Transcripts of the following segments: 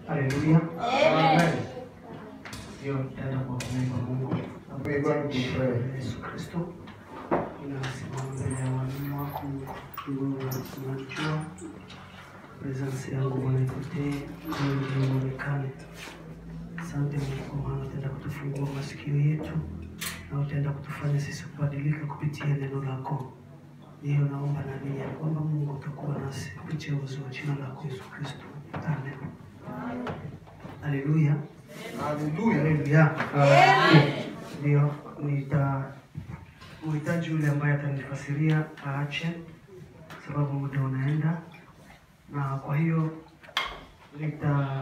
Haleluya. Amen. Ndio tutaenda kwa kuomba Mungu. We're going to pray. Yesu Kristo. Ninasimama mbele ya walimu wako Mungu unajua presence yangu Bwana ipotee, wewe ndiye uonekane. Asante Mungu kwa maana utaenda kutufungua masikio yetu na utaenda kutufanya sisi kubadilika kupitia neno lako. Hiyo naomba na nia ya kwamba Mungu utakuwa nasi kupitia uwezo wa jina lako Yesu Kristo. Amen. Haleluya. Hallelujah. Haleluya. Ndio nita uhitaji yule ambaye atanifasiria aache, sababu muda unaenda, na kwa hiyo nita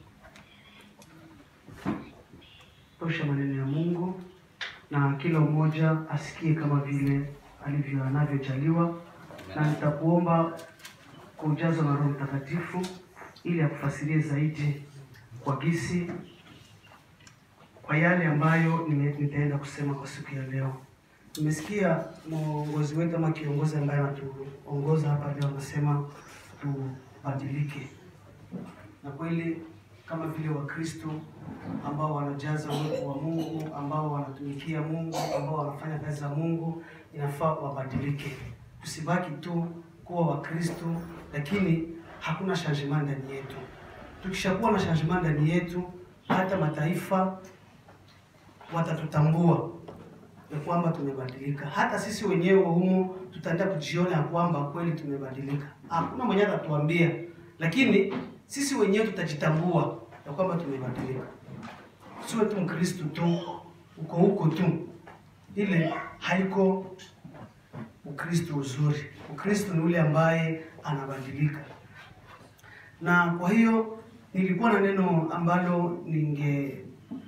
tosha maneno ya Mungu na kila mmoja asikie kama vile alivyo anavyojaliwa, na nitakuomba kujazwa na Roho Mtakatifu ili akufasirie zaidi kwa gisi kwa yale ambayo nime- nitaenda kusema kwa siku ya leo. Nimesikia mwongozi wetu ama kiongozi ambaye anatuongoza hapa leo anasema tubadilike, na kweli kama vile Wakristo ambao wanajaza uwepo wa Mungu, ambao wanatumikia Mungu, ambao wanafanya kazi za Mungu, inafaa wabadilike. Tusibaki tu kuwa Wakristo lakini hakuna changement ndani yetu. Tukishakuwa na changement ndani yetu, hata mataifa watatutambua ya kwamba tumebadilika. Hata sisi wenyewe humo tutaenda kujiona ya kwamba kweli tumebadilika. Hakuna mwenye atatuambia, lakini sisi wenyewe tutajitambua ya kwamba tumebadilika. Siwe tu Mkristo tu uko huko tu, ile haiko Ukristo uzuri. Ukristo ni ule ambaye anabadilika, na kwa hiyo nilikuwa na neno ambalo ninge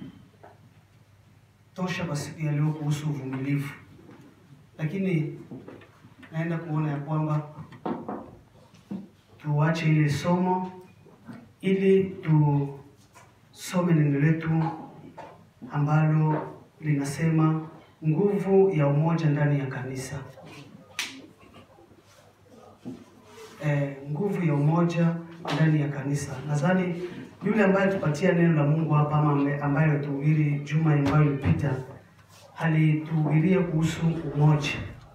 tosha kwa siku ya leo kuhusu uvumilivu, lakini naenda kuona ya kwamba tuache ile somo ili tusome neno letu ambalo linasema nguvu ya umoja ndani ya kanisa. Eh, nguvu ya umoja ndani ya kanisa. Nadhani yule ambaye tupatia neno la Mungu hapa ama ame- ambaye alituhubiri juma ambayo ilipita alituhubiria kuhusu umoja,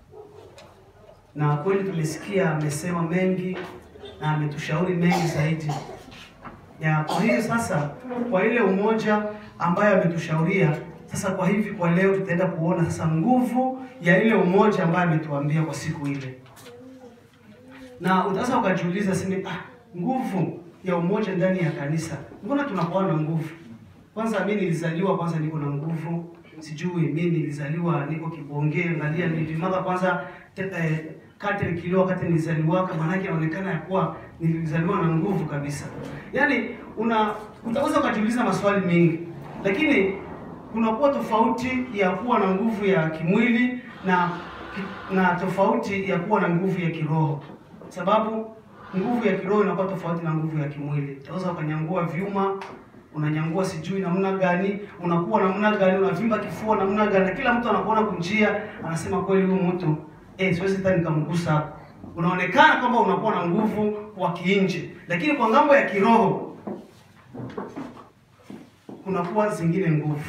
na kweli tumesikia amesema mengi na ametushauri mengi zaidi ya kwa hiyo sasa, kwa ile umoja ambayo ametushauria sasa, kwa hivi kwa leo tutaenda kuona sasa nguvu ya ile umoja ambayo ametuambia kwa siku ile na utaweza ukajiuliza sini, ah, nguvu ya umoja ndani ya kanisa, mbona tunakuwa na nguvu? Kwanza mimi nilizaliwa kwanza niko na nguvu, sijui mimi nilizaliwa niko kibonge, angalia nilipimaka kwanza te, eh, kate kilo wakati nilizaliwaka, maanake inaonekana ya kuwa nilizaliwa na nguvu kabisa. Yaani una utaweza ukajiuliza maswali mengi, lakini kunakuwa tofauti ya kuwa na nguvu ya kimwili na na tofauti ya kuwa na nguvu ya kiroho sababu nguvu ya kiroho inakuwa tofauti na nguvu ya kimwili. Utaweza ukanyangua vyuma, unanyangua sijui namna gani, unakuwa namna gani, unavimba kifua namna gani, na kila mtu anakuona kunjia, anasema kweli huyu mtu eh, siwezi hata nikamgusa hapo. Unaonekana kwamba unakuwa na nguvu wa kiinje, lakini kwa ngambo ya kiroho kunakuwa zingine nguvu.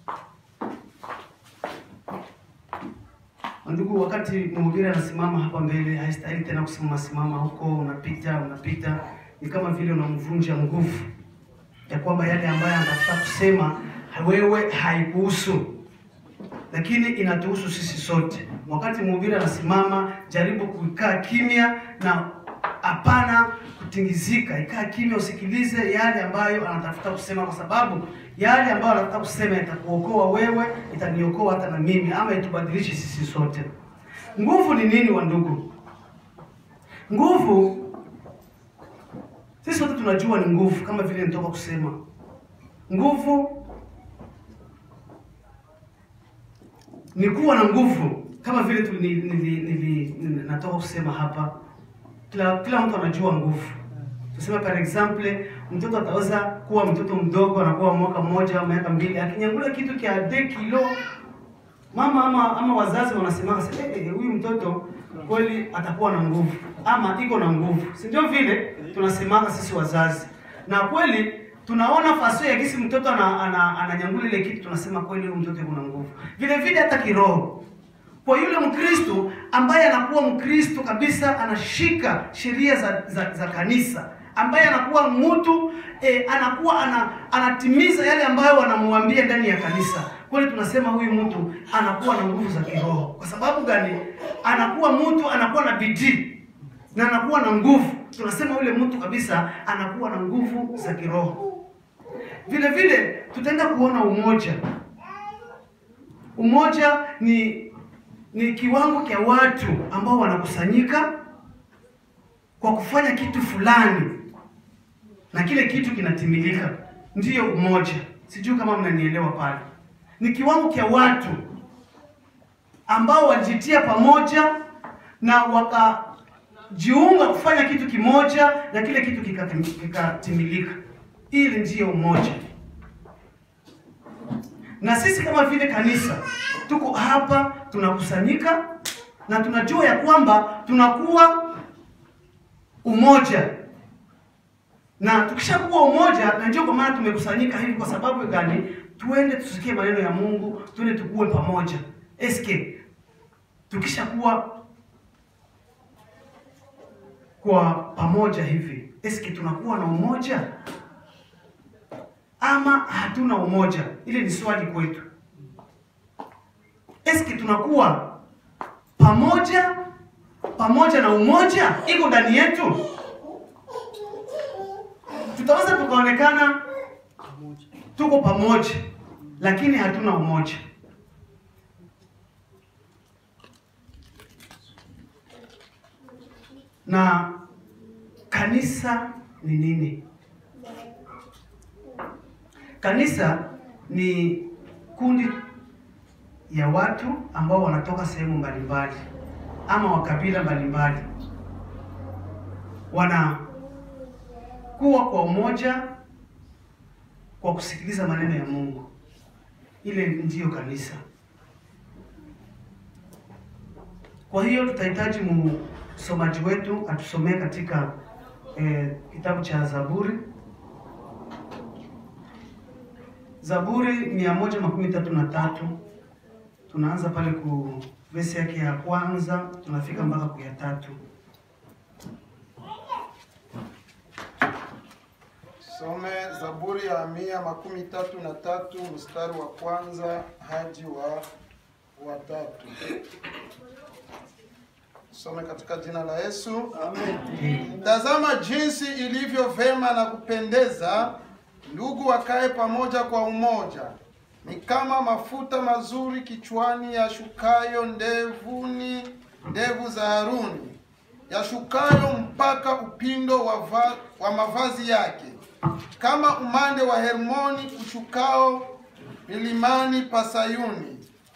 Ndugu, wakati mhubiri anasimama hapa mbele, haistahili tena kusimama simama huko, unapita unapita, ni kama vile unamvunja nguvu ya kwamba yale ambayo anatafuta kusema wewe haikuhusu, lakini inatuhusu sisi sote. Wakati mhubiri anasimama, jaribu kukaa kimya na hapana kutingizika, ikaa kimya, usikilize yale ambayo anatafuta kusema, kwa sababu yale ambayo anatafuta kusema itakuokoa wewe, itaniokoa hata na mimi, ama itubadilishe sisi sote. Nguvu ni nini, wa ndugu? Nguvu sisi sote tunajua ni nguvu, kama vile nitoka kusema nguvu ni kuwa na nguvu, kama vile tu- nili- nili- nili- nili- natoka kusema hapa kila kila mtu anajua nguvu. Tuseme par exemple, mtoto ataweza kuwa mtoto mdogo anakuwa mwaka mmoja au miaka mbili, akinyangula kitu kia de kilo, mama ama ama wazazi wanasema sasa, eh, eh, huyu mtoto kweli atakuwa na nguvu ama iko na nguvu, si ndio? Vile tunasemaga sisi wazazi, na kweli tunaona fasio ya gisi mtoto ana, ana, ananyangula ile kitu, tunasema kweli huyu mtoto kuna nguvu. Vile vile hata kiroho kwa yule Mkristo ambaye anakuwa Mkristo kabisa, anashika sheria za, za, za kanisa, ambaye anakuwa mtu eh, anakuwa ana, anatimiza yale ambayo wanamwambia ndani ya kanisa, kweli tunasema huyu mtu anakuwa na nguvu za kiroho. Kwa sababu gani? Anakuwa mtu anakuwa na bidii na anakuwa na nguvu, tunasema yule mtu kabisa anakuwa na nguvu za kiroho. Vile vile tutaenda kuona umoja. Umoja ni ni kiwango cha watu ambao wanakusanyika kwa kufanya kitu fulani na kile kitu kinatimilika, ndiyo umoja. Sijui kama mnanielewa pale. Ni kiwango cha watu ambao walijitia pamoja na wakajiunga kufanya kitu kimoja na kile kitu kikatim- kikatimilika. Ili ndiyo umoja na sisi kama vile kanisa tuko hapa tunakusanyika na tunajua ya kwamba tunakuwa umoja, na tukishakuwa umoja, na ndio kwa maana tumekusanyika hivi. Kwa sababu gani? Tuende tusikie maneno ya Mungu, tuende tukue pamoja. Eske tukishakuwa kwa pamoja hivi, eske tunakuwa na umoja ama hatuna umoja? Ile ni swali kwetu. Eski tunakuwa pamoja pamoja na umoja iko ndani yetu? Tutaweza tukaonekana tuko pamoja, lakini hatuna umoja. Na kanisa ni nini? Kanisa ni kundi ya watu ambao wanatoka sehemu mbalimbali ama wakabila mbalimbali, wanakuwa kwa umoja kwa kusikiliza maneno ya Mungu. Ile ndiyo kanisa. Kwa hiyo tutahitaji msomaji wetu atusomee katika eh, kitabu cha Zaburi Zaburi mia moja makumi tatu na tatu tunaanza pale ku vesi yake ya kwanza tunafika mpaka ku ya tatu. Some Zaburi ya mia makumi tatu na tatu mstari wa kwanza hadi wa wa tatu. Some katika jina la Yesu. Tazama jinsi ilivyo vema na kupendeza ndugu wakae pamoja kwa umoja. Ni kama mafuta mazuri kichwani yashukayo ndevuni ndevu za Haruni, yashukayo mpaka upindo wa, va, wa mavazi yake, kama umande wa Hermoni ushukao milimani pa Sayuni.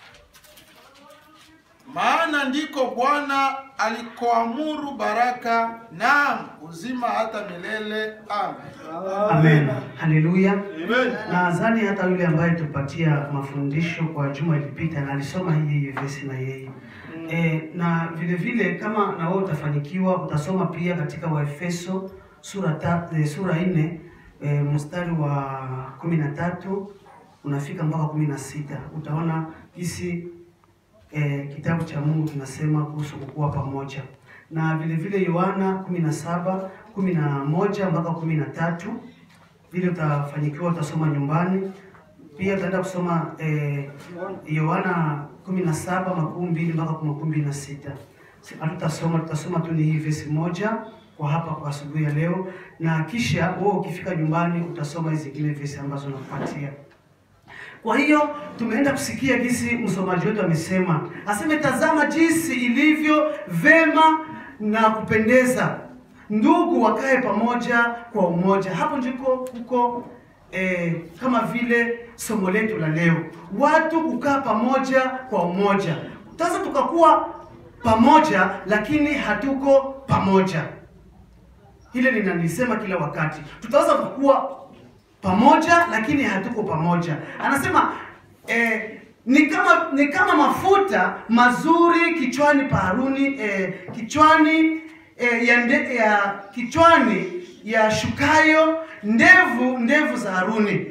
Maana ndiko Bwana alikoamuru baraka, naam uzima hata milele. Amen. Amen, haleluya. Nadhani hata yule ambaye tupatia mafundisho kwa juma ilipita na alisoma hii hii vesi na yeye e, na vile vile kama na wewe utafanikiwa utasoma pia katika Waefeso sura ta, e, sura nne e, mstari wa kumi na tatu unafika mpaka kumi na sita utaona jinsi e, kitabu cha Mungu kinasema kuhusu kukuwa pamoja na vile vile Yohana kumi na saba kumi na moja mpaka kumi na tatu vile utafanikiwa utasoma nyumbani. Pia utaenda kusoma eh, Yohana kumi na saba makumi mbili mpaka makumi mbili na sita hatutasoma, tutasoma tu ni hii vesi moja kwa hapa kwa asubuhi ya leo, na kisha wewe ukifika nyumbani utasoma hizi zingine vesi ambazo nakupatia. Kwa hiyo tumeenda kusikia jinsi msomaji wetu amesema, aseme tazama jinsi ilivyo vema na kupendeza ndugu wakae pamoja kwa umoja. Hapo ndiko kuko eh, kama vile somo letu la leo, watu kukaa pamoja kwa umoja. Sasa tukakuwa pamoja lakini hatuko pamoja. Hile ninalisema kila wakati, tutaweza kuwa pamoja lakini hatuko pamoja. Anasema eh, ni kama ni kama mafuta mazuri kichwani pa Haruni eh, kichwani eh, ya, nde, ya kichwani yashukayo ndevu ndevu za Haruni.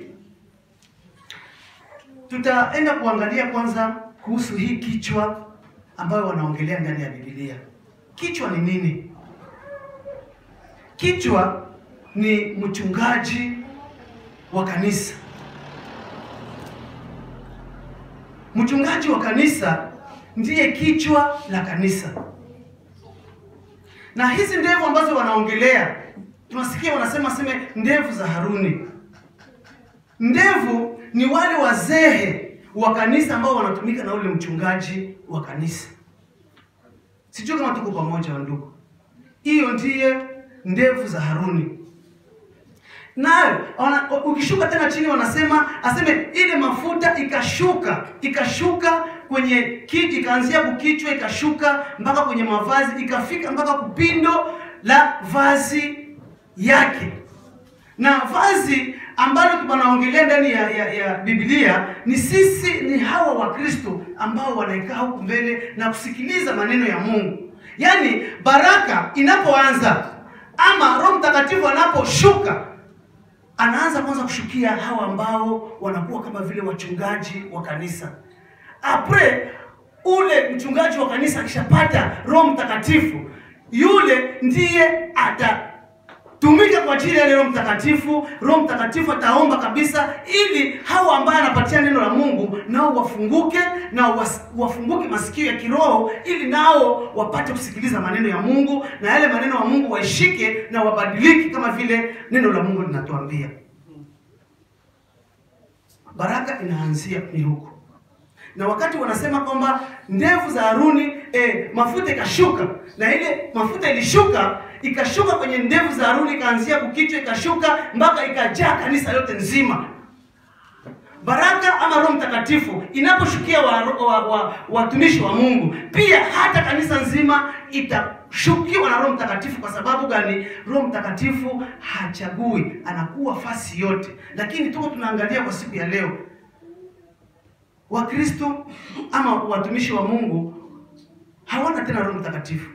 Tutaenda kuangalia kwanza kuhusu hii kichwa ambayo wanaongelea ndani ya Biblia. Kichwa ni nini? Kichwa ni mchungaji wa kanisa. Mchungaji wa kanisa ndiye kichwa la kanisa. Na hizi ndevu ambazo wanaongelea, tunasikia wanasema seme ndevu za Haruni. Ndevu ni wale wazee wa kanisa ambao wanatumika na ule mchungaji wa kanisa. Sijui kama tuko pamoja wa ndugu. Hiyo ndiye ndevu za Haruni. Nayo wana- ukishuka tena chini wanasema aseme ile mafuta ikashuka ikashuka kwenye kiti ikaanzia kukichwa ikashuka mpaka kwenye mavazi ikafika mpaka kupindo la vazi yake na vazi ambalo wanaongelea ndani ya, ya, ya Biblia ni sisi, ni hawa Wakristo ambao wanaikaa huku mbele na kusikiliza maneno ya Mungu. Yaani baraka inapoanza ama Roho Mtakatifu anaposhuka anaanza kwanza kushukia hawa ambao wanakuwa kama vile wachungaji wa kanisa. Apre ule mchungaji wa kanisa akishapata Roho Mtakatifu, yule ndiye atatumika kwa ajili ya ile Roho Mtakatifu. Roho Mtakatifu ataomba kabisa, ili hawa ambao anapatia neno la Mungu nao wafunguke na was, wafunguke masikio ya kiroho, ili nao wapate kusikiliza maneno ya Mungu na yale maneno ya Mungu waishike na wabadiliki kama vile neno la Mungu linatuambia. Baraka inaanzia ni huko na wakati wanasema kwamba ndevu za Haruni eh, mafuta ikashuka, na ile mafuta ilishuka ikashuka kwenye ndevu za Haruni, ikaanzia kukichwa ikashuka mpaka ikajaa kanisa lote nzima. Baraka ama Roho Mtakatifu inaposhukia watumishi wa, wa, wa, watumishi wa Mungu, pia hata kanisa nzima itashukiwa na Roho Mtakatifu. Kwa sababu gani? Roho Mtakatifu hachagui, anakuwa fasi yote. Lakini tuko tunaangalia kwa siku ya leo Wakristo ama watumishi wa Mungu hawana tena Roho Mtakatifu.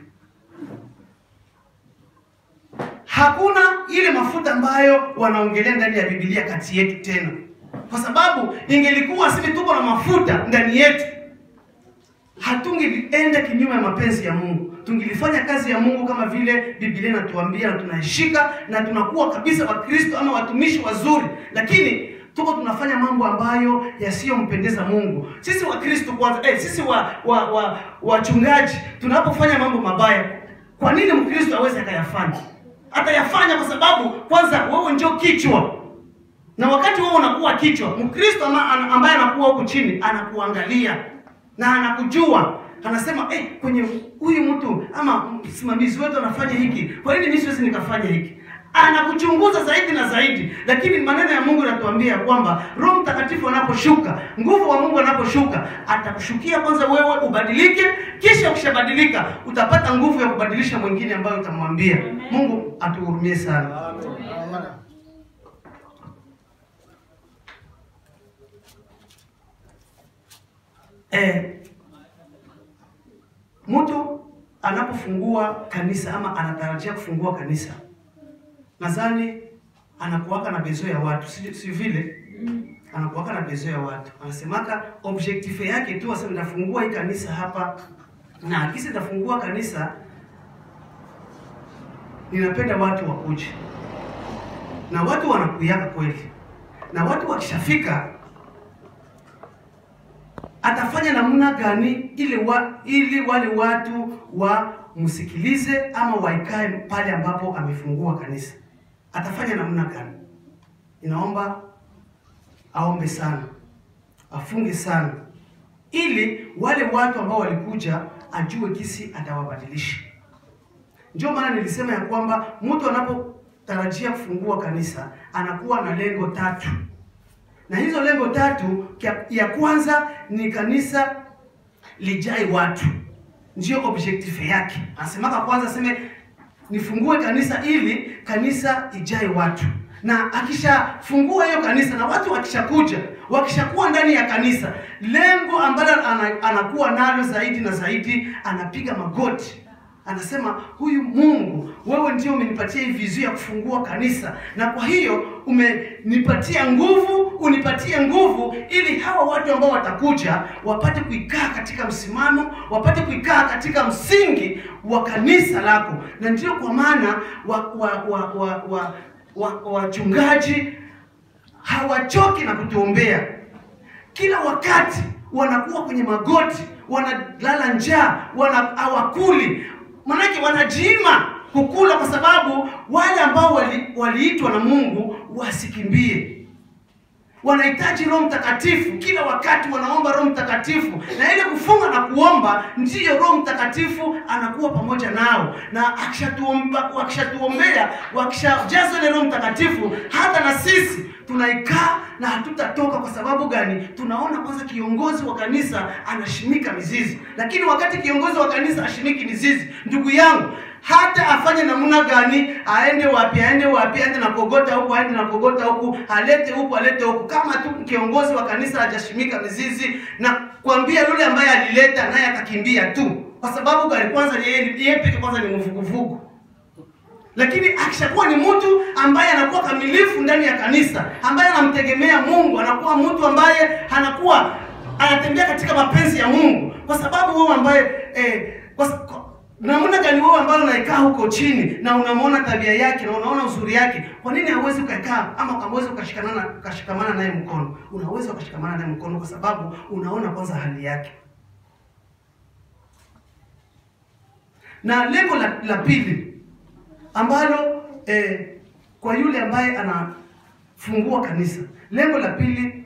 Hakuna ile mafuta ambayo wanaongelea ndani ya Biblia kati yetu tena, kwa sababu ingelikuwa sisi tuko na mafuta ndani yetu, hatungelienda kinyume ya mapenzi ya Mungu, tungelifanya kazi ya Mungu kama vile Biblia inatuambia, na tunaishika na tunakuwa kabisa Wakristo ama watumishi wazuri, lakini tuko tunafanya mambo ambayo yasiyompendeza Mungu. Sisi Wakristo kwanza, eh, sisi wa wa wa wachungaji tunapofanya mambo mabaya, kwa nini Mkristo aweze akayafanya? Atayafanya kwa sababu kwanza wewe ndio kichwa, na wakati wewe unakuwa kichwa, Mkristo ama, an- ambaye anakuwa huku chini anakuangalia na anakujua anasema eh, kwenye huyu mtu ama msimamizi wetu anafanya hiki, kwa nini mimi siwezi nikafanya hiki? Anakuchunguza zaidi na zaidi, lakini maneno ya Mungu yanatuambia kwamba Roho Mtakatifu anaposhuka, nguvu wa Mungu anaposhuka, atakushukia kwanza wewe ubadilike, kisha ukishabadilika utapata nguvu ya kubadilisha mwingine ambayo utamwambia. Mungu atuhurumie sana. Amen. Eh, mtu anapofungua kanisa ama anatarajia kufungua kanisa, nadhani anakuwaka na bezo ya watu, si, si vile anakuwaka na bezo ya watu, anasemaka objectif yake tu, asema nitafungua hii kanisa hapa, na akisi nitafungua kanisa, ninapenda watu wakuje, na watu wanakuyaka kweli, na watu wakishafika atafanya namna gani ili wa, ili wale watu wamsikilize ama waikae pale ambapo amefungua kanisa? Atafanya namna gani? Inaomba aombe sana, afunge sana, ili wale watu ambao walikuja ajue kisi atawabadilisha. Ndio maana nilisema ya kwamba mtu anapotarajia kufungua kanisa anakuwa na lengo tatu na hizo lengo tatu, kia- ya kwanza ni kanisa lijai watu, ndio objective yake. Anasemaka kwanza aseme nifungue kanisa ili kanisa ijae watu, na akishafungua hiyo kanisa na watu wakishakuja, wakishakuwa ndani ya kanisa, lengo ambalo ana, anakuwa nalo zaidi na zaidi, anapiga magoti anasema huyu Mungu, wewe ndio umenipatia hii vizio ya kufungua kanisa, na kwa hiyo umenipatia nguvu, unipatie nguvu ili hawa watu ambao watakuja wapate kuikaa katika msimamo, wapate kuikaa katika msingi wa kanisa lako, na ndio kwa maana wa wa wa wa wa wa- wachungaji hawachoki na kutuombea kila wakati wanakuwa kwenye magoti, wanalala njaa, wana hawakuli, manake wanajiima kukula, kwa sababu wale ambao wali- waliitwa na Mungu wasikimbie. Wanahitaji Roho Mtakatifu kila wakati, wanaomba Roho Mtakatifu, na ile kufunga na kuomba, ndiyo Roho Mtakatifu anakuwa pamoja nao, na akishatuomba, wakishatuombea, wakishajazwa ile Roho Mtakatifu, hata na sisi tunaikaa na hatutatoka. Kwa sababu gani? Tunaona kwanza kiongozi wa kanisa anashimika mizizi, lakini wakati kiongozi wa kanisa ashimiki mizizi, ndugu yangu, hata afanye namna gani, aende wapi, aende wapi, aende na kogota huku, aende na kogota huku, alete huku, alete huku, kama tu kiongozi wa kanisa hajashimika mizizi, na kuambia yule ambaye alileta naye atakimbia tu. Kwa sababu gani? Kwanza yeye yeye peke kwanza ni mvuguvugu lakini akishakuwa ni mtu ambaye anakuwa kamilifu ndani ya kanisa, ambaye anamtegemea Mungu, anakuwa mtu ambaye anakuwa anatembea katika mapenzi ya Mungu, kwa sababu wewe ambaye eh, kwa, kwa, namna gani wewe ambaye unaikaa huko chini na unamwona tabia yake na unaona uzuri yake, kwa nini hauwezi ukakaa ama hauwezi ukashikamana ukashikamana naye mkono? Unaweza ukashikamana naye mkono kwa sababu unaona kwanza hali yake. Na lengo la, la pili ambalo eh, kwa yule ambaye anafungua kanisa, lengo la pili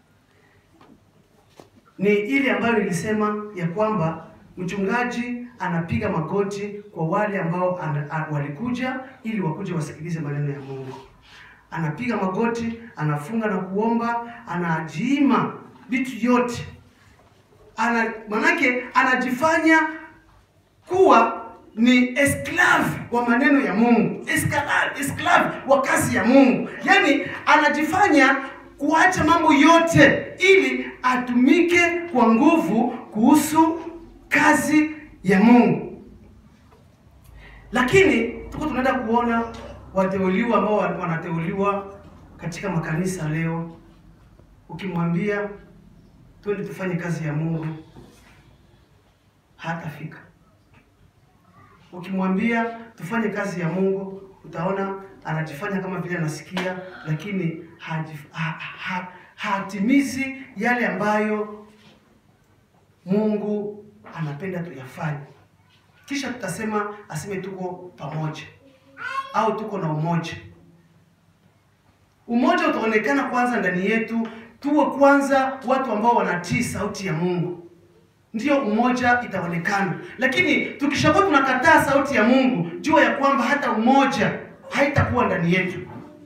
ni ile ambayo nilisema ya kwamba mchungaji anapiga magoti kwa wale ambao ana, a, walikuja ili wakuje wasikilize maneno ya Mungu. Anapiga magoti, anafunga na kuomba, anajiima vitu yote ana, manake anajifanya kuwa ni esclave wa maneno ya Mungu, esclave, esclave wa kazi ya Mungu. Yaani anajifanya kuacha mambo yote ili atumike kwa nguvu kuhusu kazi ya Mungu. Lakini tuko tunaenda kuona wateuliwa ambao wanateuliwa katika makanisa leo, ukimwambia twende tufanye kazi ya Mungu hatafika. Ukimwambia tufanye kazi ya Mungu, utaona anajifanya kama vile anasikia, lakini hajif, ha, ha, hatimizi yale ambayo Mungu anapenda tuyafanye. Kisha tutasema aseme tuko pamoja au tuko na umoja. Umoja utaonekana kwanza ndani yetu, tuwe kwanza watu ambao wanatii sauti ya Mungu ndiyo umoja itaonekana. Lakini tukishakuwa tunakataa sauti ya Mungu, jua ya kwamba hata umoja haitakuwa ndani yetu.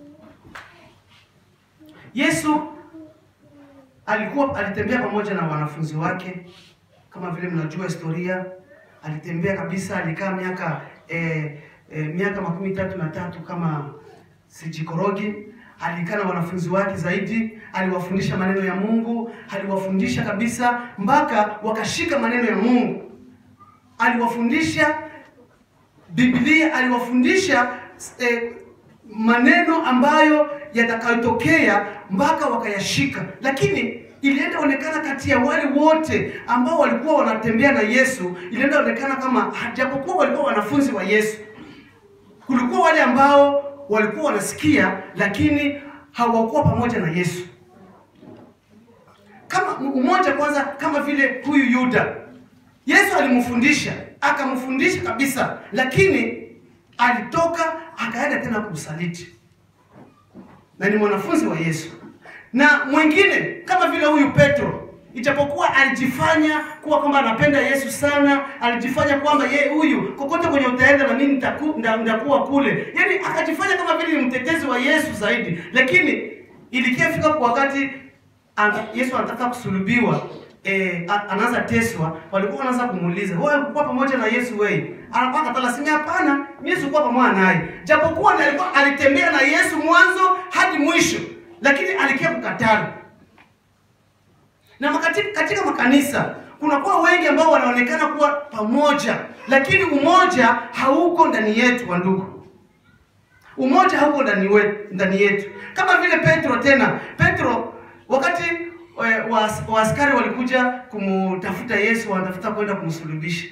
Yesu alikuwa alitembea pamoja na wanafunzi wake, kama vile mnajua historia. Alitembea kabisa, alikaa miaka eh, eh, miaka makumi tatu na tatu kama sijikorogi alikaa na wanafunzi wake zaidi, aliwafundisha maneno ya Mungu, aliwafundisha kabisa mpaka wakashika maneno ya Mungu. Aliwafundisha Biblia, aliwafundisha eh, maneno ambayo yatakayotokea mpaka wakayashika. Lakini ilienda onekana kati ya wale wote ambao walikuwa wanatembea na Yesu, ilienda onekana kama japokuwa walikuwa wanafunzi wa Yesu, kulikuwa wale ambao walikuwa wanasikia lakini hawakuwa pamoja na Yesu. Kama umoja kwanza, kama vile huyu Yuda, Yesu alimfundisha akamfundisha kabisa, lakini alitoka akaenda tena kumsaliti, na ni mwanafunzi wa Yesu. Na mwingine kama vile huyu Petro, ijapokuwa alijifanya kuwa kwamba anapenda Yesu sana, alijifanya kwamba ye huyu kokote kwenye utaenda na mimi nitaku, nitakuwa kule, yaani akajifanya kama vile ni mtetezi wa Yesu zaidi, lakini ilikiafika kwa wakati an, Yesu anataka kusulubiwa eh, anaanza teswa, walikuwa wanaanza kumuuliza wewe ulikuwa pamoja na Yesu wewe? Anakuwa katala simi, hapana, Yesu alikuwa pamoja naye, japokuwa alikuwa alitembea na Yesu mwanzo hadi mwisho, lakini alikia kukatana na katika, katika makanisa kunakuwa wengi ambao wanaonekana kuwa pamoja, lakini umoja hauko ndani yetu, wa ndugu. Umoja hauko ndani wetu, ndani yetu, kama vile Petro. Tena Petro wakati eh, wa wa askari walikuja kumtafuta Yesu, wanatafuta kwenda kumsulubisha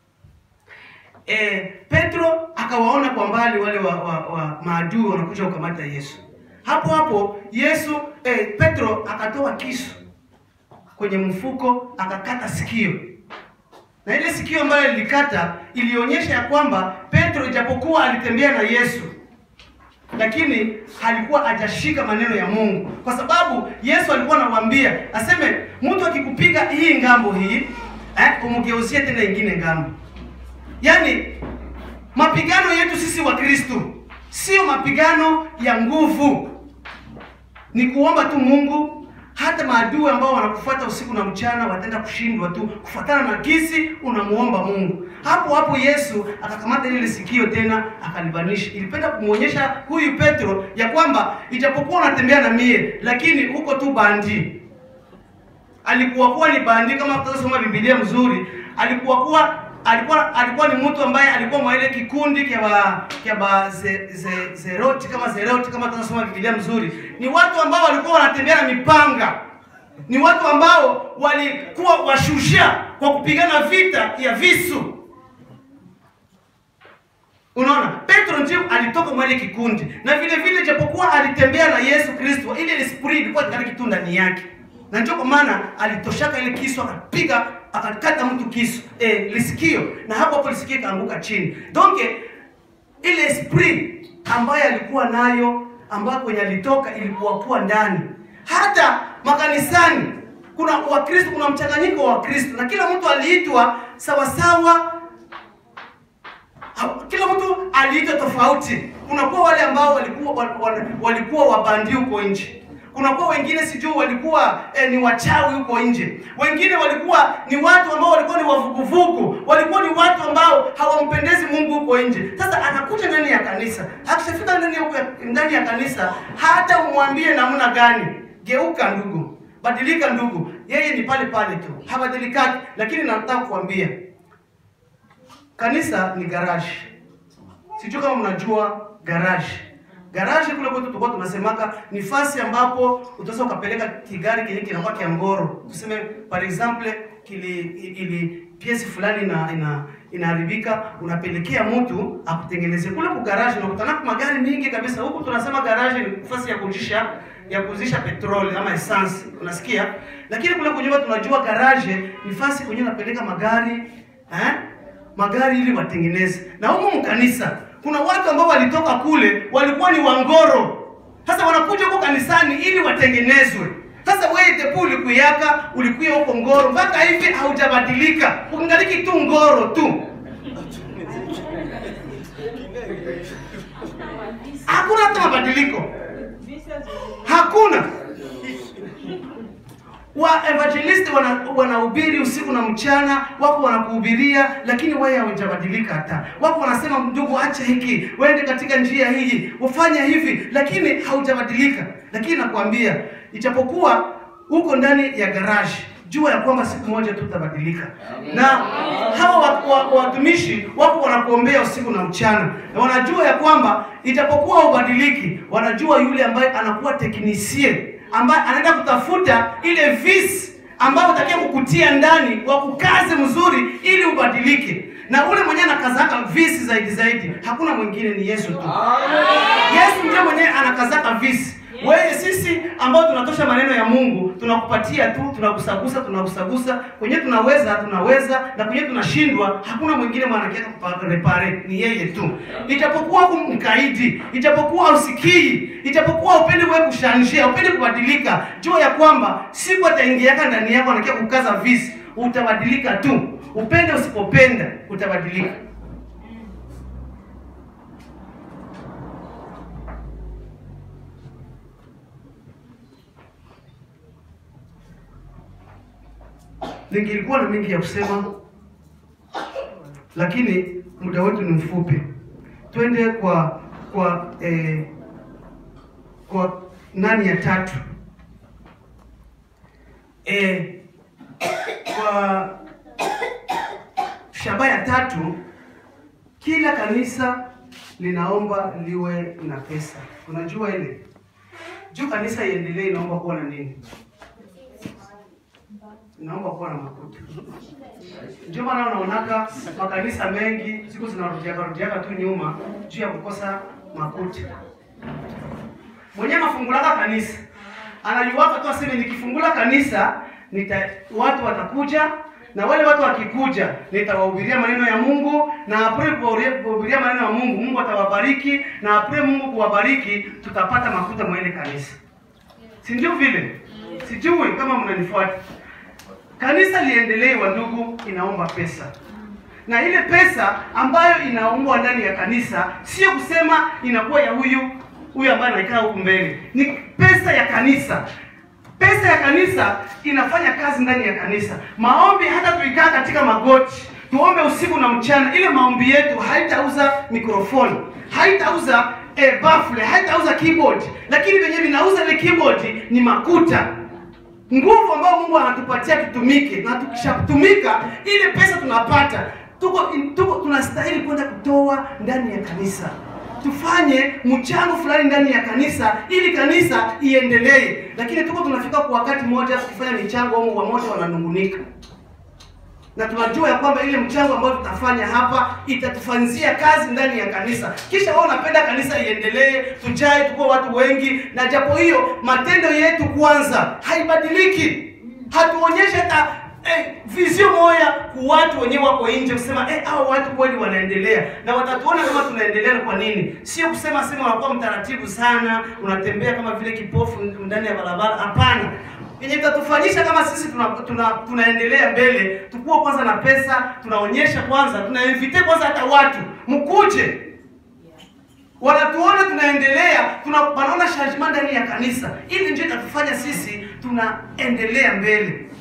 eh, Petro akawaona kwa mbali wale wa, wa, wa maadui wanakuja kukamata Yesu. Hapo hapo Yesu eh, Petro akatoa kisu kwenye mfuko akakata sikio, na ile sikio ambayo lilikata ilionyesha ya kwamba Petro ijapokuwa alitembea na Yesu lakini alikuwa hajashika maneno ya Mungu, kwa sababu Yesu alikuwa anawaambia aseme, mtu akikupiga hii ngambo hii eh, umgeuzie tena ingine ngambo. Yaani mapigano yetu sisi wa Kristo sio mapigano ya nguvu, ni kuomba tu Mungu. Hata maadui ambao wanakufuata usiku na mchana wataenda kushindwa tu kufuatana na kisi unamuomba Mungu. Hapo hapo Yesu akakamata ile sikio tena akalibanisha. Ilipenda kumwonyesha huyu Petro ya kwamba ijapokuwa unatembea na mie, lakini uko tu bandi. Alikuwa kuwa ni bandi, kama tutasoma Biblia mzuri, alikuwa kuwa alikuwa alikuwa ni mtu ambaye alikuwa mwa ile kikundi kya ba kya ba ze, ze, zeroti kama zeroti kama tunasoma Biblia mzuri, ni watu ambao walikuwa wanatembea na mipanga, ni watu ambao walikuwa washujaa kwa kupigana vita ya visu. Unaona, Petro ndio alitoka mwa ile kikundi, na vile vile japokuwa alitembea na Yesu Kristo, ile esprit ilikuwa ndani kitu ndani yake, na ndio kwa maana alitoshaka ile kisu akapiga akakata mtu kisu eh, lisikio na hapo hapo lisikio ikaanguka chini. Donc ile esprit ambayo alikuwa nayo ambayo kwenye alitoka ilikuwa kuwa ndani. Hata makanisani kuna Wakristo, kuna mchanganyiko wa Wakristo na kila mtu aliitwa sawasawa kila mtu aliitwa tofauti. Kunakuwa wale ambao walikuwa walikuwa wabandi huko nje, kunakuwa wengine sijui walikuwa eh, ni wachawi huko nje, wengine walikuwa ni watu ambao walikuwa ni wavuguvugu, walikuwa ni watu ambao hawampendezi Mungu huko nje. Sasa anakuja ndani ya kanisa, akishafika ndani ya ndani ya kanisa, hata umwambie namna gani, geuka ndugu, badilika ndugu, yeye ni pale pale tu, habadilikaki. Lakini nataka kuambia Kanisa ni garage. Sijui kama mnajua garage. Garage kule kwetu tulikuwa tunasemaka ni fasi ambapo utaweza ukapeleka kigari kenye kinakuwa kia ngoro. Tuseme par exemple kili ili piesi fulani ina ina inaharibika, unapelekea mtu akutengeneze kule ku garage. Unakutana kwa magari mingi kabisa. Huku tunasema garage ni fasi ya kujisha ya kuzisha petroli ama essence, unasikia? Lakini kule kunyuma tunajua garage ni fasi kwenye unapeleka magari eh? magari ili watengeneze. Na humu mkanisa kuna watu ambao walitoka kule walikuwa ni wangoro, sasa wanakuja huko kanisani ili watengenezwe. Sasa wewe tepu ulikuyaka ulikuya huko ngoro mpaka hivi haujabadilika, ukingaliki tu ngoro tu, hakuna hata mabadiliko, hakuna wa evangelist wana wanahubiri usiku na mchana, wako wanakuhubiria, lakini wewe hawajabadilika hata. Wako wanasema ndugu, acha hiki, wende katika njia hii, ufanye hivi, lakini haujabadilika. Lakini nakwambia, ijapokuwa uko ndani ya garage, jua ya kwamba siku moja tu utabadilika. Na hawa watumishi wako wanakuombea usiku na mchana, na wanajua ya kwamba ijapokuwa ubadiliki, wanajua yule ambaye anakuwa teknisie ambaye anaenda kutafuta ile visi ambayo utakia kukutia ndani wa kukaze mzuri ili ubadilike. Na ule mwenyewe anakazaka visi zaidi zaidi, hakuna mwingine, ni Yesu tu. Yesu ndiye mwenyewe anakazaka visi. Wewe sisi ambao tunatosha maneno ya Mungu tunakupatia tu, tunakusagusa, tunakusagusa kwenye tunaweza, tunaweza na kwenye tunashindwa, hakuna mwingine mwanakiaka kuparepare, ni yeye tu. Ijapokuwa huku mkaidi, ijapokuwa usikii, ijapokuwa upendi wewe kushanjia, upendi kubadilika, jua ya kwamba siku ataingiaka ndani yako anakia kukaza visi, utabadilika tu. Upende usipopenda, utabadilika. Ningilikuwa na mengi ya kusema, lakini muda wetu ni mfupi. Twende kwa kwa eh, kwa nani ya tatu eh, kwa shabaha ya tatu, kila kanisa linaomba liwe na pesa. Unajua ile juu kanisa iendelee, inaomba kuwa na nini? Inaomba kuwa na makuta. Ndio maana unaonaka makanisa mengi siku zinarudiaka rudiaka tu nyuma juu ya kukosa makuta. Mwenyewe mafungulaka kanisa anajuwaka tu aseme, nikifungula kanisa nita watu watakuja na wale watu wakikuja nitawahubiria maneno ya Mungu na apre kuwahubiria maneno ya Mungu, Mungu atawabariki na apre Mungu kuwabariki, tutapata makuta mwa ile kanisa, si ndio vile? Sijui kama mnanifuata. Kanisa liendelee, wa ndugu, inaomba pesa, na ile pesa ambayo inaombwa ndani ya kanisa sio kusema inakuwa ya huyu huyu ambaye anakaa huku mbele, ni pesa ya kanisa. Pesa ya kanisa inafanya kazi ndani ya kanisa. Maombi hata tuikaa katika magoti tuombe usiku na mchana, ile maombi yetu haitauza mikrofoni, haitauza eh, bafle, haitauza keyboard, lakini venye vinauza ile keyboard ni makuta nguvu ambayo Mungu anatupatia tutumike, na tukishatumika ile pesa tunapata, tuko tuko tunastahili kwenda kutoa ndani ya kanisa, tufanye mchango fulani ndani ya kanisa ili kanisa iendelee. Lakini tuko tunafika kwa wakati mmoja, tukifanya michango au wamoja wananungunika, na tunajua ya kwamba ile mchango ambao tutafanya hapa itatufanzia kazi ndani ya kanisa. Kisha wao unapenda kanisa iendelee, tujae, tukuwa watu wengi, na japo hiyo matendo yetu kwanza haibadiliki, hatuonyeshe hata eh, vizio moya ku watu wenyewe wako nje kusema eh, hao watu kweli wanaendelea, na watatuona kama tunaendelea. Kwa nini? Sio kusema sema unakuwa mtaratibu sana, unatembea kama vile kipofu ndani ya barabara. Hapana, yenye itatufanyisha kama sisi tuna, tuna, tunaendelea mbele, tukuwa kwanza na pesa, tunaonyesha kwanza, tunainvite kwanza hata watu mkuje, wanatuona tunaendelea, tuna wanaona changement ndani ya kanisa. Ili ndio itatufanya sisi tunaendelea mbele,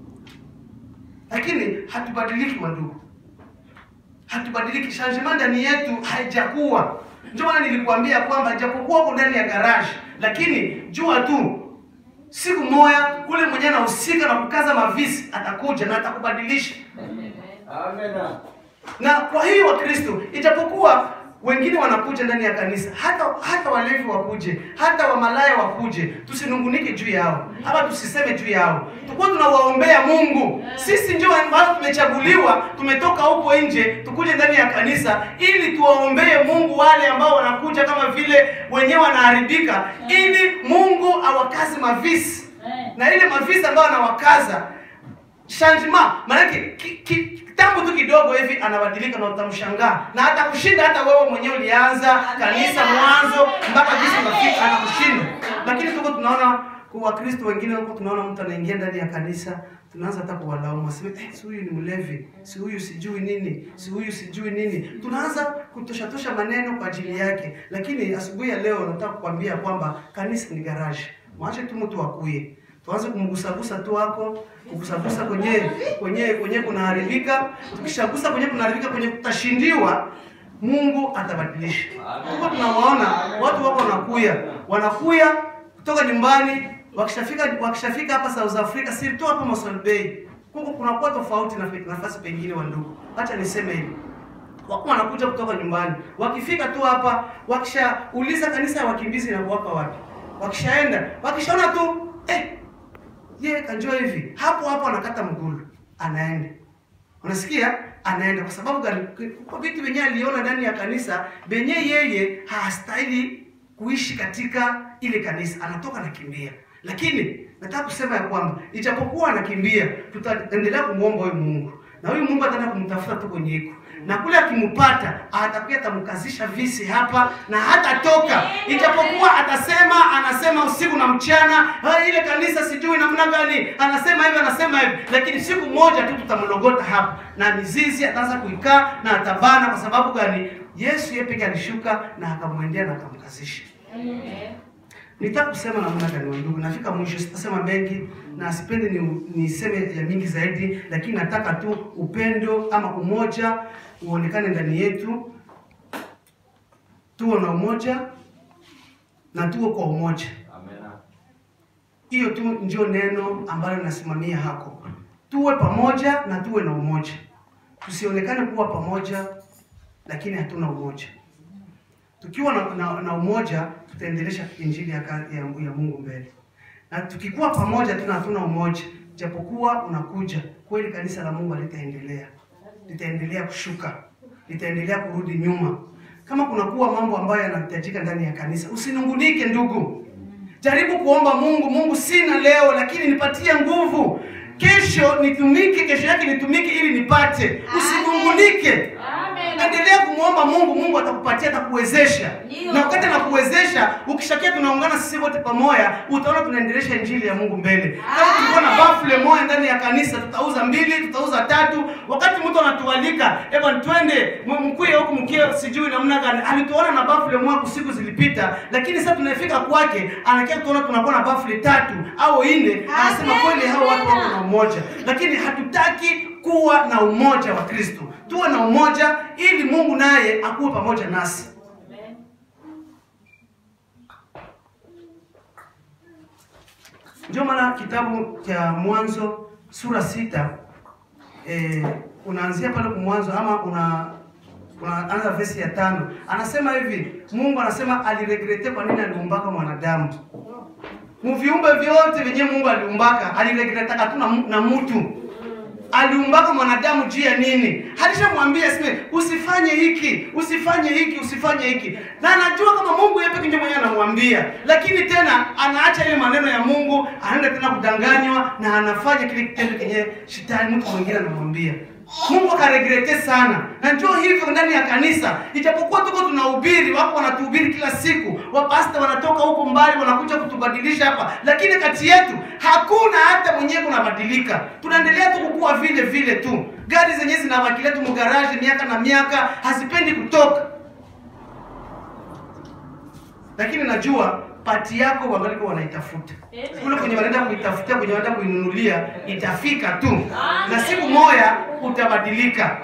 lakini hatubadiliki wandugu, hatubadiliki. Changement ndani yetu haijakuwa. Ndio maana nilikuambia kwamba japokuwa uko ndani ya garage, lakini jua tu siku moja kule mwenyewe anahusika na kukaza mavisi atakuja na atakubadilisha. Amen. Na kwa hiyo Wakristo, ijapokuwa wengine wanakuja ndani ya kanisa, hata hata walevi wakuje, hata wamalaya wakuje, tusinungunike juu yao ama tusiseme juu yao, tukuwa tunawaombea Mungu. Sisi ndio ambao tumechaguliwa, tumetoka huko nje, tukuje ndani ya kanisa ili tuwaombee Mungu wale ambao wanakuja kama vile wenyewe wanaharibika, ili Mungu awakaze mavisi na ile mavisi ambayo anawakaza changement maanake ki- ki- kitambo tu kidogo hivi anabadilika na utamshangaa na hata kushinda hata wewe mwenyewe ulianza kanisa mwanzo mpaka jinsi unafika anakushinda lakini tuko tunaona kwa wakristo wengine huko tunaona mtu anaingia ndani ya kanisa tunaanza hata kuwalaumu aseme eh, si huyu ni mlevi si huyu sijui nini si huyu sijui nini tunaanza kutoshatosha maneno kwa ajili yake lakini asubuhi ya leo nataka kukwambia kwamba kanisa ni garaji mwache tu mtu akuye tuanze kumgusagusa tu hapo kugusagusa kwenye kwenye kwenye kunaharibika. Tukishagusa kwenye kunaharibika, kwenye kutashindiwa, Mungu atabadilisha. Tuko tunawaona watu wako wanakuya wanakuya kutoka nyumbani, wakishafika wakishafika hapa South Africa, si tu hapa Mossel Bay, huko kunakuwa tofauti na nafasi pengine. Wa ndugu, acha niseme hivi wako wanakuja kutoka nyumbani, wakifika tu hapa, wakishauliza kanisa ya wakimbizi na kuwapa wapi, wakishaenda wakishaona tu eh, ye kanjua hivi hapo hapo anakata mgulu anaenda unasikia anaenda kwa sababu gani kwa vitu venyewe aliona ndani ya kanisa venye yeye hastahili kuishi katika ile kanisa anatoka anakimbia lakini nataka kusema ya kwamba ijapokuwa anakimbia tutaendelea kumwomba huyu mungu na huyu mungu ataenda kumtafuta tu kwenye iko na kule akimpata atakuwa atamkazisha visi hapa na hatatoka, ijapokuwa atasema anasema usiku na mchana, "Ah, ile kanisa sijui namna gani, anasema hivi anasema hivi, lakini siku moja tu tutamlogota hapa na mizizi ataanza kuikaa na atabana. Kwa sababu gani? Yesu yeye pekee alishuka na akamwendea na akamkazisha. Nitaka kusema namna gani wa ndugu, nafika mwisho, sitasema mengi na sipendi ni niseme ya mingi zaidi, lakini nataka tu upendo ama umoja uonekane ndani yetu, tuwe na umoja na tuwe kwa umoja. Amen. Hiyo tu ndio neno ambalo nasimamia hako, tuwe pamoja na tuwe na umoja. Tusionekane kuwa pamoja lakini hatuna umoja. Tukiwa na, na, na umoja tutaendelesha injili ya, ka- ya, ya Mungu mbele, na tukikuwa pamoja tuna hatuna umoja, japokuwa unakuja kweli, kanisa la Mungu litaendelea litaendelea kushuka, litaendelea kurudi nyuma. Kama kunakuwa mambo ambayo yanahitajika ndani ya kanisa, usinungunike ndugu, jaribu kuomba Mungu. Mungu, sina leo, lakini nipatie nguvu, kesho nitumike, kesho yake nitumike ili nipate. Usinungunike. Endelea kumwomba Mungu, Mungu atakupatia, atakuwezesha. Ndio. Na wakati anakuwezesha, ukishakia tunaungana sisi wote pamoja, utaona tunaendelesha injili ya Mungu mbele. Kama tulikuwa na bafle moja ndani ya kanisa, tutauza mbili, tutauza tatu. Wakati mtu anatualika, eba twende m- mkuye huku mkie sijui namna gani, alituona na bafle moja kusiku zilipita, lakini sasa tunafika kwake, anakia tuona tunakuwa na bafle tatu au nne, anasema Amen. kweli hao watu wako na umoja, lakini hatutaki kuwa na umoja wa Kristo. Tuwe na umoja ili Mungu naye akuwe pamoja nasi. Ndio maana kitabu cha Mwanzo sura sita eh, unaanzia pale kwa mwanzo ama una unaanza vesi ya tano, anasema hivi, Mungu anasema aliregrete kwa nini aliumbaka mwanadamu muviumbe vyote vyenye Mungu aliumbaka, aliregretaka tu na, mu- na mtu aliumbaka mwanadamu juu ya nini? Alishamwambia sime, usifanye hiki, usifanye hiki, usifanye hiki, na anajua kama Mungu yeye pekee ndiye mwenyewe anamwambia, lakini tena anaacha ile maneno ya Mungu, anaenda tena kudanganywa na anafanya kile kitendo kenye shetani mtu mwingine anamwambia. Mungu akaregrete sana, na njoo hivyo ndani ya kanisa, ijapokuwa tuko tunahubiri, wako wanatuhubiri kila siku, wapasta wanatoka huko mbali wanakuja kutubadilisha hapa, lakini kati yetu hakuna hata mwenyewe kunabadilika. Tunaendelea tu kukua vile vile tu, gari zenyewe zinabakilia tu mgaraji miaka na miaka, hazipendi kutoka. Lakini najua pati yako wangaliko wanaitafuta kule kwenye wanaenda kuitafutia, kwenye wanaenda kuinunulia, itafika tu, na siku moja utabadilika.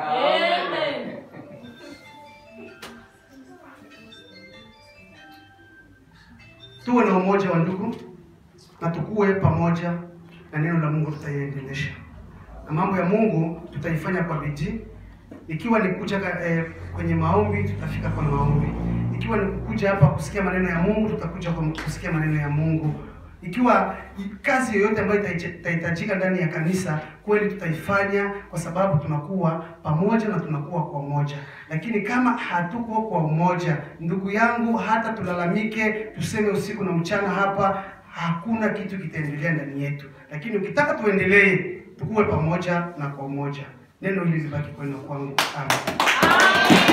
Tuwe na umoja wa ndugu na tukue pamoja, na neno la Mungu tutaiendelesha, na mambo ya Mungu tutaifanya kwa bidii. Ikiwa ni kuja eh, kwenye maombi, tutafika kwa maombi. Ikiwa ni kuja hapa kusikia maneno ya Mungu, tutakuja kwa kusikia maneno ya Mungu. Ikiwa kazi yoyote ambayo itahitaj- itahitajika ndani ya kanisa, kweli tutaifanya, kwa sababu tunakuwa pamoja na tunakuwa kwa umoja. Lakini kama hatuko kwa umoja, ndugu yangu, hata tulalamike, tuseme usiku na mchana hapa, hakuna kitu kitaendelea ndani yetu. Lakini ukitaka tuendelee, tukuwe pamoja na kwa umoja. Neno hili libaki kwenu na kwangu. Amen.